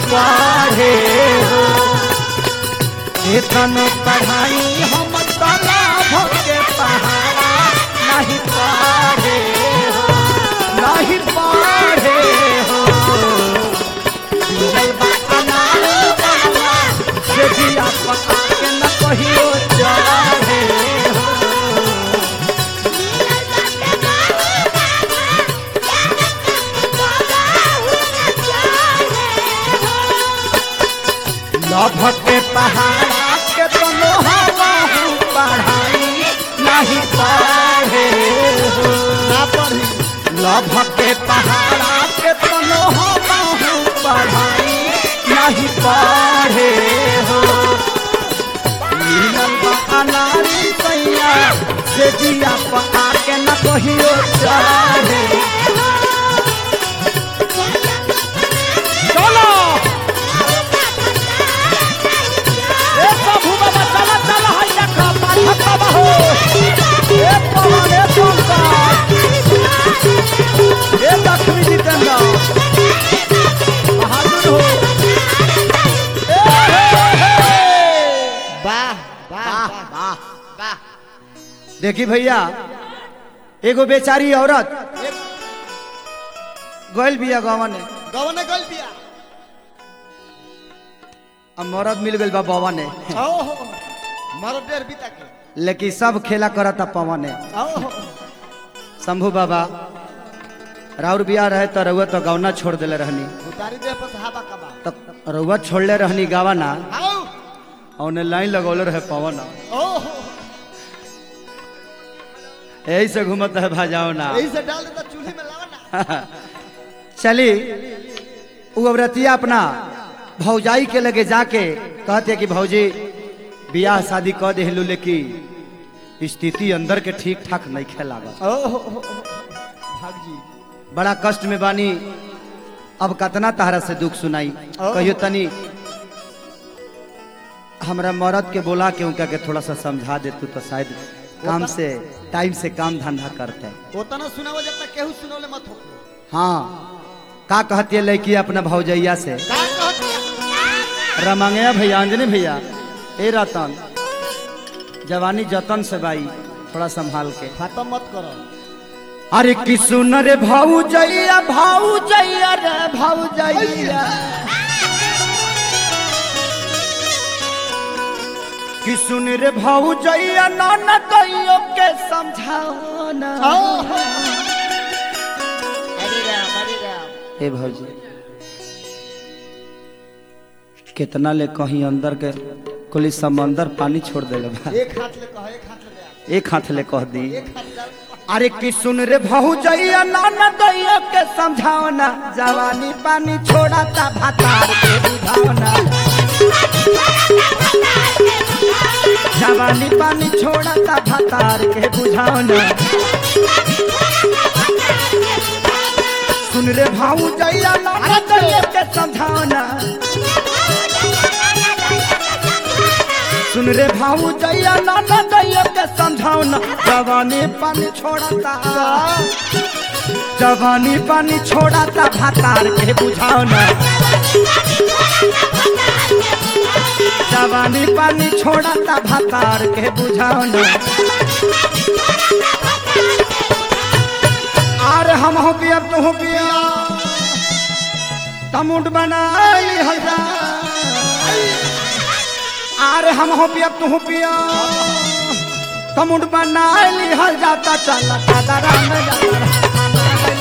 पढ़े हो वेतन पढ़ाई हम तालाब के पहाड़ा नहीं पढ़े हो नहीं पढ़े हो मिलल बा अनार बाबा, से जिया पका के न कहियो चढ़े हो लभ के पहाड़ा के तनो हवा पढ़ाई नहीं पढ़े हो ना पढ़ी लभ के पहाड़ा के तनो हवा पढ़ाई नहीं पढ़े हो मिलल बा अनारी सैया से जिया पका के न कहियो चढ़े चलो ए प्रभु बाबा चला चला है देखा पाठक बाबा हो ए पवन ए पंकज ए लक्ष्मी जितेंद्र बहादुर हो ए हे हे वाह वाह वाह वाह देखी भैया एगो बेचारी औरत गइल बिया गवन गवने गल बिया अब मरद मिल गइल बा बवन ओहो मर डेर बीता के लेकिन सब खेला करता पवन ओहो शंभू बाबा राउर बिया रहे तो रउआ तो गवना छोड़ देले रहनी उतारी दे पर हवा कबा तो रउआ छोड़ले रहनी गावाना आओ और लाइन लगौले रहे पवन ओहो यही से घूमत है भाजाओ ना यही से डाल देता चूल्हे में लावा ना चली उ औरतिया अपना भौजाई के लगे जाके कहते कि भौजी बियाह शादी कह देहलू लेकिन स्थिति अंदर के ठीक ठाक नहीं खेलागत ओहो भाग जी बड़ा कष्ट में बानी अब कतना तारा से दुख सुनाई कहियो तनी हमरा मरद के बोला के उनका के थोड़ा सा समझा दे तू तो शायद काम से टाइम से काम धंधा करते ओतना सुनाओ जब तक केहू सुनौले मत हो हाँ का कहती है लड़की अपना भौजैया से का कहती है रमंगया भैया अंजनी भैया ए रतन जवानी जतन से बाई थोड़ा संभाल के खत्म मत करो अरे कि सुन रे भौजैया भौजैया रे भौजैया कि सुन रे भौजैया नाना दैयो के समझाओ ना ओहो अरे राम अरे राम ए भौजी कितना ले कहीं अंदर के कुली समंदर पानी छोड़ देले बा एक हाथ ले कहो एक हाथ ले दे एक हाथ ले कह दी एक हाथ डाल अरे कि सुन रे भौजैया नाना दैया के समझाओ ना जवानी पानी छोड़ा ता भातार के बुझाओ ना जवानी पानी छोड़ा ता भातार के बुझाओ ना सुन रे भौजैया नाना दैया के समझाओ ना सुन रे भौजैया नाना दैया के समझाओ ना जवानी पानी छोड़ा ता जवानी पानी छोड़ा ता भातार के बुझाओ ना जवानी पानी छोड़ा ता भातार के बुझाओ ना आर हम हो पिया तू हो पिया तमुट बनाई हल्दा आर हम हो पिया तू हो पिया तमुट बनाई हल जाता चला दादा में जाता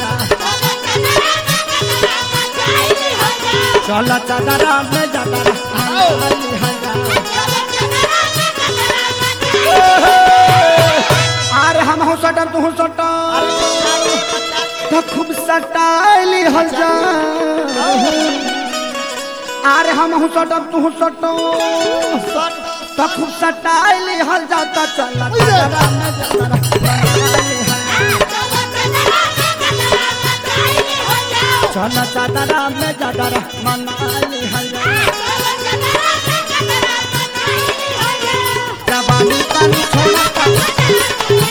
चला चादरा में जाता आर हम हो सटर तू हो सटर तो खूब सटाइली हल जा आर हम हो सटर तू हो सटर तो खूब सटाइली हल जाता चला चादरा में जाता चला चादरा में जाता मनाली हल जा जवानी पानी छोड़ा ता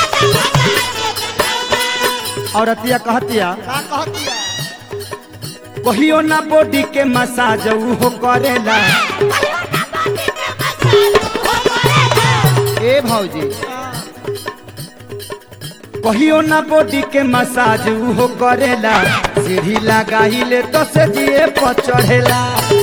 औरतिया कहतिया का कहती है कहियो ना बॉडी के मसाज हो करेला ए भौजी कहियो ना बॉडी के मसाज हो करेला सीढ़ी लगाइले तो से जिए पर चढ़ेला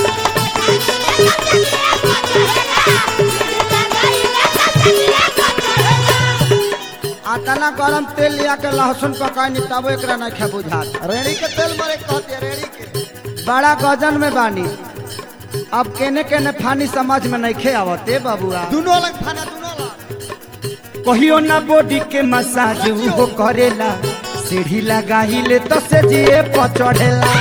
आतना गरम तेल लिया के लहसुन पकाए निपटाबो एकरा ना खे बुझात रेड़ी के तेल मारे कहते रेड़ी के बड़ा गजन में बानी अब केने केने फानी समझ में नहीं खे आवते बबुआ दोनों अलग खाना दोनों अलग कहियो ना बॉडी के मसाज हो करेला सीढ़ी लगाइले तो से जिए पर चढ़ेला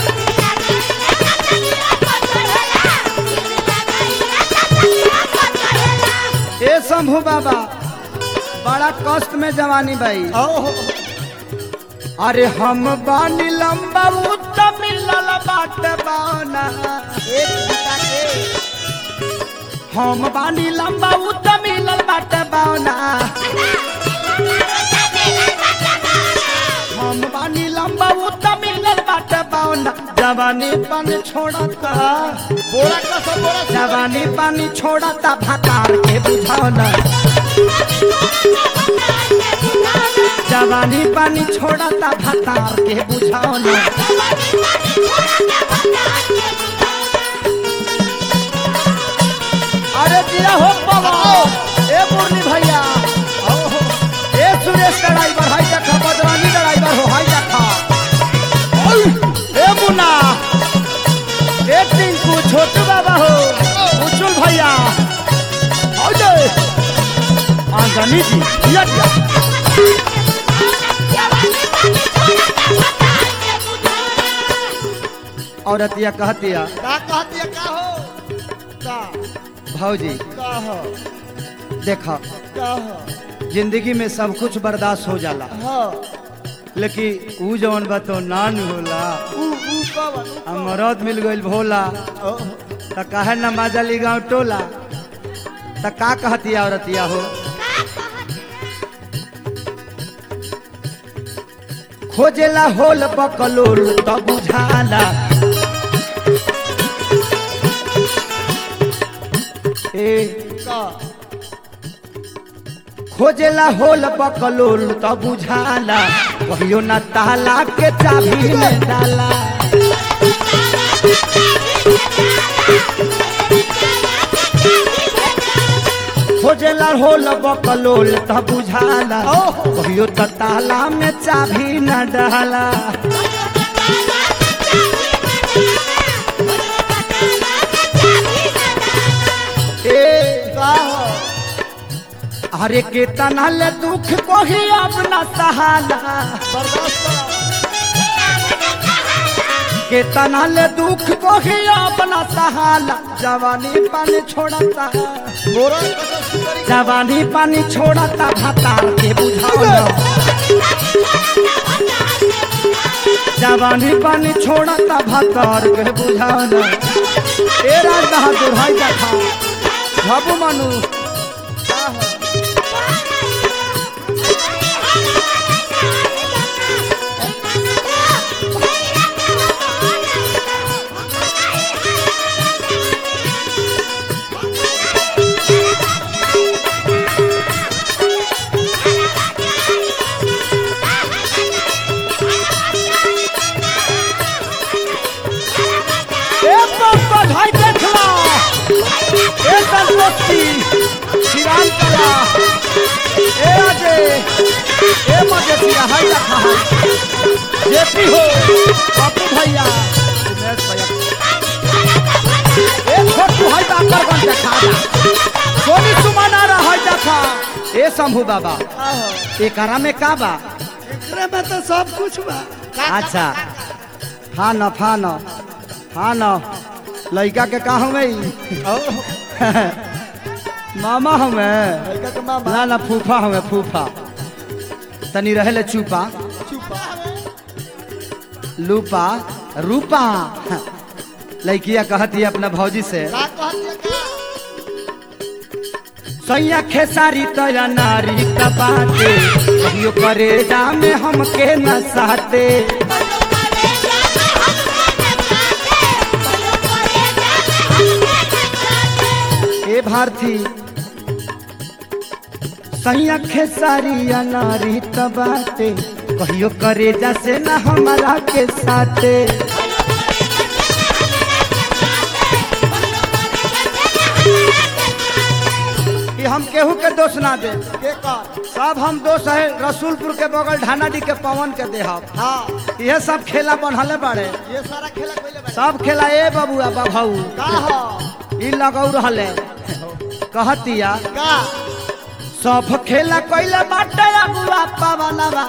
ए शंभू बाबा बड़ा कष्ट में जवानी भाई ओहो अरे हम बानी लंबा उत मिलल बाट बाना एक घंटा के हम बानी लंबा उत मिलल बाट बाना हम बानी लंबा उत मिलल बाट बाना जवानी पानी छोड़ता बोरा का सब बोरा सब जवानी पानी छोड़ता भातार के बुझौना जवानी पानी छोड़ता भातार के बुझौना अरे दिया हो बाबा ए मुरली भैया ओहो ए सुरेश ड्राइवर हाई देखा बदरानी ड्राइवर हो हाई देखा ए मुन्ना ए टिंकू छोटू बाबा हो उचुल भैया आओ जे आंजनी जी दिया दिया औरतिया कहतिया का कहती है का हो का भौजी का हो देखा का हो जिंदगी में सब कुछ बर्दाश्त हो जाला हाँ लेकिन ऊ जवन बा तो नान होला ऊ ऊ कवन ऊ आ मरद मिल गइल भोला ओहो त काहे न माजली गाँव टोला त का कहतिया औरतिया हो खोजेला होल बकलोल त बुझाला ए का खोजेला होल बकलोल त बुझाला कहियो न ताला के चाबी में डाला खोजेला होल बकलोल त बुझाला ओहो। कहियो त ताला में चाबी न डाला ए का हो अरे के तनल दुख कोही अपना सहाला बर्दाश्त करो के तनल दुख कोही अपना सहाला जवानी पानी छोड़ता बोरा का सब सुतरी जवानी पानी छोड़ता भातार के बुझाओ जवानी पानी छोड़ता भातार के बुझाओ ए राज बहादुर हाय देखा बाबू मानू का हो ए पंकज हाय देखला ए संतोषी श्रीराम कला ए अजय ए मजेसिया हाय देखा जेपी हो बापू भैया उमेश भैया ए छोटू हाय बाकरगंज देखा सोनी सुमन आ रहा है देखा ए शंभू बाबा का हो एकरा में का बा एकरे में तो सब कुछ बा का अच्छा हाँ न फा न हाँ न लड़का के का हमें ओहो मामा हमें लड़का के मामा ना ना फूफा हमें फूफा तनी रहे ले चुपा चुपा हमें लूपा रूपा लड़किया कहती है अपना भौजी से का कहती है का सैया खेसारी तया नारी बाटे कहियो करे जा में हमके न साते भारती सैया खेसारी अनारी तबाते कहियो करे जैसे न हमारा के साथे कि हम केहू के दोष ना दे के कर सब हम दोष है रसूलपुर के बगल ढानाडी के पवन के देहब हाँ यह सब खेला बनहले बाड़े ये सारा खेला कोई ले सब खेला ए बबुआ बभाऊ का हो ई लगौ रहले कहतिया का सब खेला कइले बाटे अगुआ पवनवा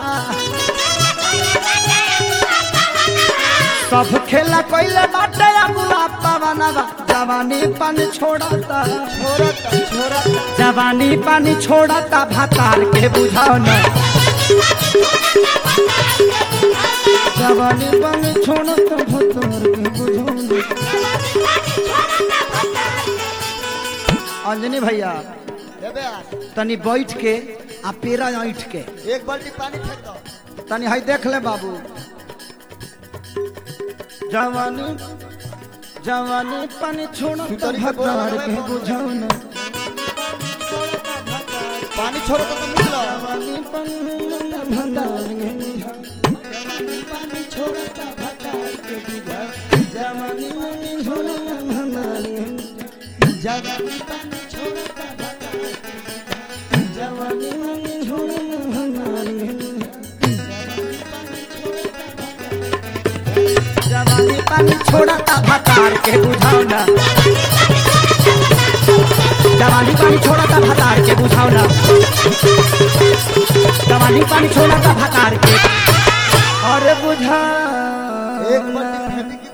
सब खेला कइले बाटे अगुआ पवनवा जवानी पानी छोड़ता छोरत छोरत जवानी पानी छोड़ता भातार के बुझाओ न जवानी पानी छोड़ता भातार के बुझाओ न अंजनी भैया देबे आज तनी बैठ के आ पेरा ऐठ के एक बाल्टी पानी फेंक दो तनी हई देख ले बाबू जवानी जवानी पानी छोड़ो तो सुतरी के बोरा भतार में के कौन बुझाओ न पानी छोड़ो तो मिल लो जवानी पानी भतार के बुझाओ पानी छोड़ो तो भतार के बुझाओ जवानी पानी छोड़ो तो भतार के जवानी पानी छोड़ो तो भतार के जवानी पानी छोड़ो तो भतार के जवानी पानी छोड़ा ता भतार के बुझाओ ना जवानी पानी छोड़ा ता भतार के बुझाओ ना जवानी पानी छोड़ा ता भतार के अरे बुझा एक बाल्टी फेंकी